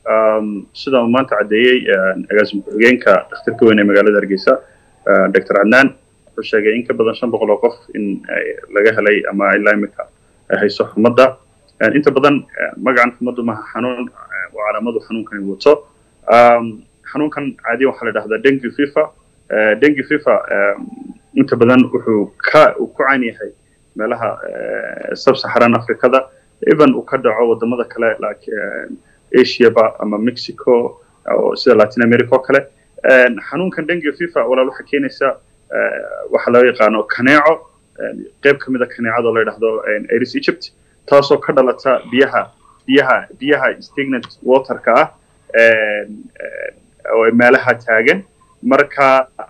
sida uu maanta caddeeyey agaasim ku-xigeenka dhakhtarka weyn ee magaalada hargeysa dr cadnaan wuxuu sheegay in ka badan shan boqol oo qof in laga helay ama ilaa imika ay hayso xumadda inta badan magacan xumaddu maha xanuun oo calaamadu xanuunkani wato xanuunkan caadiyan waxaa la dhahdaa dengue fifa dengue fifa inta badan wuxuu ka uu ku caan yahay meelaha sub-saharan africada even uu ka dhaco wadamada kale like asiaba ama mexico oo sida latin america oo kale xanuunkan dengue fifa walaal waxaa keenaysa waxaa loo yaqaano kaneeco qayb ka mid a kaneecada oo la yidhahdo aris egypt taasoo ka dhalata biyaha biyaha biyaha stagnant waterka ah oo meelaha taagan marka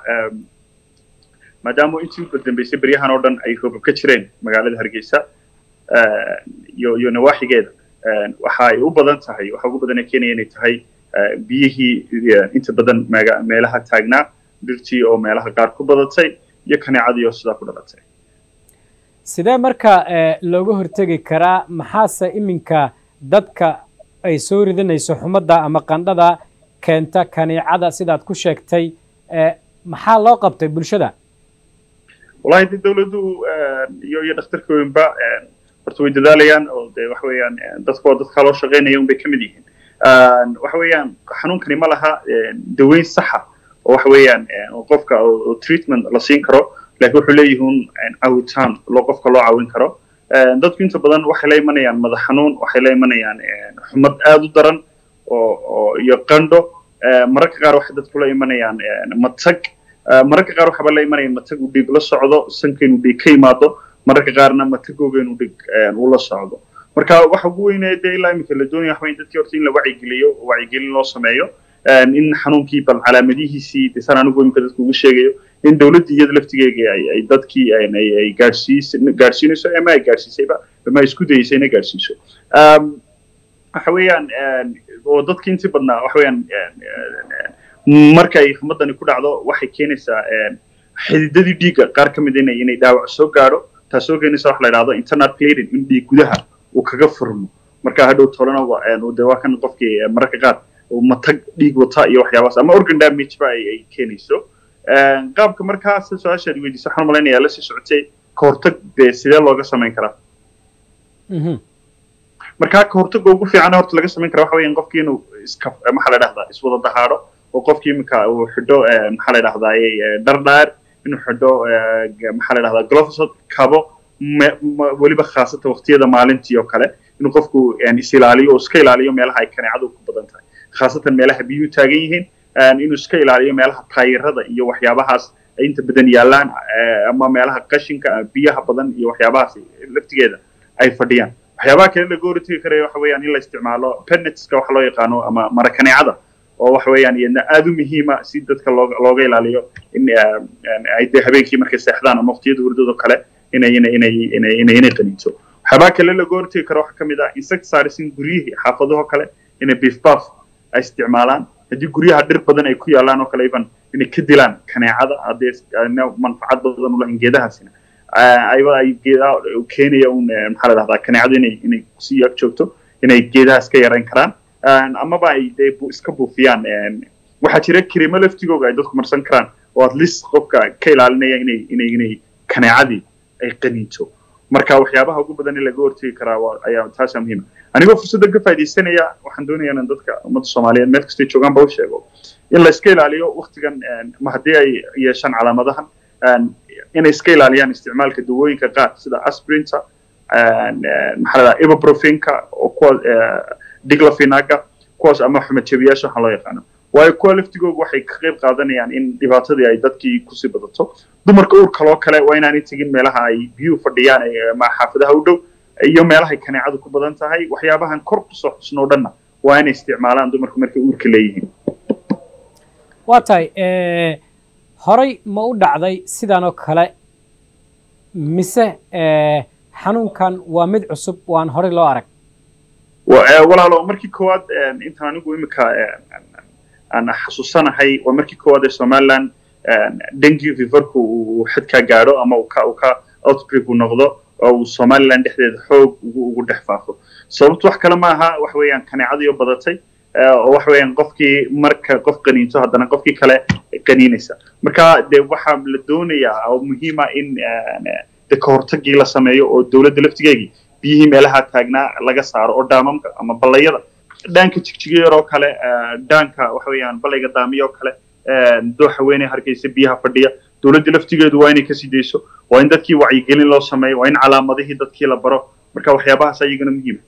maadaama intii u dambeysay beryahan oo dhan ay roobab ka jireen magaalada hargeysa iyo iyo nawaaxigeeda waxa ay u badan tahay waxa ugu badan ee keenaya inay tahay biyihii inta badan meelaha taagnaa dhirtii oo meelaha qaar ku badatay iyo kaneecadii oo sidaa ku dhalatay sidee marka looga hortegi karaa maxaase iminka dadka ay soo ridanayso xumadda ama qandhada keenta kaneecada sidaad ku sheegtay maxaa loo qabtay bulshada wallahi de dawladdu iyo iyo dhakhtarka weynba horta way dadaalayaan oo de waxa weeyaan dadka oo dadka loo shaqaynaya unbay ka mid yihiin waxa weeyaan xanuunkani ma laha daweyn saxa oo waxa weeyaan qofka oo treatment la siin karo laakiin wuxuu leeyihiin caawitaan loo qofka loo caawin karo dadku inta badan waxay la imanayaan madax xanuun waxay la imanayaan xumad aad u daran oo oo iyo qandho mararka qaar waxay dadku la imanayaan matag mararka qaar waxaba la imanayaan matag uu dhiig la socdo sanka inuu dhiig ka yimaado mararka qaarna matagooga inuu dhiig uu la socdo marka waxa ugu weynee dee ilaa iminka la doonaya waxa dadkii horta in la wacyigeliyo wacyigelin loo sameeyo in xanuunkii bal calaamadihiisii desan anigu imika dadku ugu sheegayo in dawladda iyada laftigeega ay dadkii ay gaadhsiis gaadhsiinayso ama ay gaadhsiisayba ama ay isku dayeysay inay gaadhsiiso waxa weeyaan oo dadkii intii badnaa waxa weeyaan marka ay xumadani ku dhacdo waxay keenaysaa xididadii dhiigga qaar ka mid inay inay dhaawac soo gaadho taasoo keenaysa waxa la yidhahdo internal bleeding in dhiig gudaha uu kaga furmo marka hadhow tolana de waa kan qofkii mararka qaar matag dhiig wata iyo waxyaabaas ama organ damage ba ay keenayso qaabka markaa si su-aashaad weydiisa waxaan malaynayaa la sii socotay ka hortag dee sidee looga samayn karaa marka ka hortagga ugu fiican horta laga samayn kara waxa weeyaan qofkii inuu iska maxaa la dhahdaa iswada dahaadho oo qofkii iminka uu xidho maxaa la dhahdaa dhardhaar inuu xidho maxaa la dhahdaa glofsod kabo weliba khaasatan waqtiyada maalintii oo kale inuu qofku is ilaaliyo oo iska ilaaliyo meelaha ay kaneecadu ku badan tahay khaasatan meelaha biyuhu taagan yihiin inuu iska ilaaliyo meelaha taayirada iyo waxyaabahaas ay inta badan yaalaan ama meelaha qashinka biyaha badan iyo waxyaabahaas laftigeeda ay fadhiyaan waxyaabaha kale laga hortegi karaya waxa weeyaan in la isticmaalo penetska waxa loo yaqaano ama marakaneecada oo waxa weeyaan iyadna aad u muhiima si dadka looga looga ilaaliyo in ay dee habeenkii markay seexdaan ama waqtiyada hurdado kale inay inay inay inay inay inay qaniinto waxyaabaha kale laga hortegi karo waxaa kamid ah insecticides in guryihii xaafadaho kale inay beef buff ay isticmaalaan haddii guryaha dhir badan ay ku yaalaan oo kale even inay ka dilaan kaneecada haddii manfacad badan u lahayn geedahaasina ayba ay geedaha keenaya un maxaa la dhahdaa kaneecadu inay inay sii ag joogto inay geedahaas ka yarayn karaan amaba ay dee iska buufiyaan waxaa jira krimo laftigooga ay dadku marsan karaan oo at least qofka ka ilaalinaya inay inay inay kaneecadii ay qaniinto marka waxyaabaha ugu badan in laga hortegi karaa ayaa taasaa muhiima anigoo fursadda ka faaidaysanaya waxaan doonaya inan dadka ummadda soomaaliyeed meel kastay joogaan ba u sheego in la iska ilaaliyo waktigan ma haddii ay yeeshaan calaamadahan inay iska ilaaliyaan isticmaalka dawooyinka qaar sida asprinta maxaa la ibuprofinka oo kuwa diglafinaga kuwaas ama xumajabiyaasha waxaa loo yaqaano waayo kuwa laftigooga waxay ka qayb qaadanayaan in dhibaatadii ay dadkii kusii badato dumarka uurka loo kale waa inaanay tegin meelaha ay biyuhu fadhiyaan ama xaafadaha u dhow iyo meelahay kaneecadu ku badan tahay waxyaabahan kor kusoo xusnoo dhanna waa inay isticmaalaan dumarku markay uurka leeyihiin waa tahay horay ma u dhacday sidan oo kale mise xanuunkan waa mid cusub waan horey loo arag walaalo markii koowaad intaan anigu imika aan xasuusanahay waa markii koowaad ee somaliland dengue feverku uu xadkaa gaadho ama uu ka uu ka outbreak uu noqdo oo uu somaliland dhexdeeda xoog ugu ugu dhex faafo sababtu wax kale ma aha wax weeyaan kaneecadiioo badatay oo waxa weeyaan qofkii marka qof qaniinto haddana qofkii kale qaniinaysa marka dee waxaa la doonayaa oo muhiima in de kahortagii la sameeyo oo dowladda laftigeegii biyihii meelaha taagnaa laga saaro oo dhaamamka ama ballayada dhaanka jigjigeer oo kale dhaanka waxa weeyaan ballayga daamiya oo kale dooxa weyne hargeysa biyaha fadhiya dowladda laftigeedu waa inay kasii dayso waa in dadkii wacyigelin loo sameeyo waa in calaamadihii dadkii la baro marka waxyaabahaas ayagana muhiima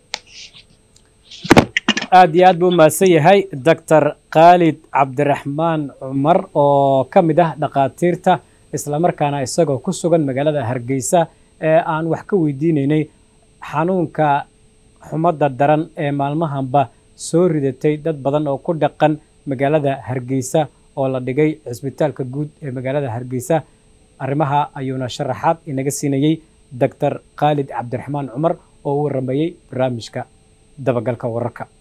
aad iyo aad buu umahadsan yahay doctor khaalid cabdiraxmaan cumar oo ka mid ah dhakhaatiirta islamarkaana isagoo ku sugan magaalada hargeysa ee aan wax ka weydiinaynay xanuunka xumadda daran ee maalmahanba soo ridatay dad badan oo ku dhaqan magaalada hargeysa oo la dhigay cisbitaalka guud ee magaalada hargeysa arrimaha ayuuna sharaxaad inaga siinayey doctor khaalid cabdiraxmaan cumar oo u waramayey barnaamijka dabagalka wararka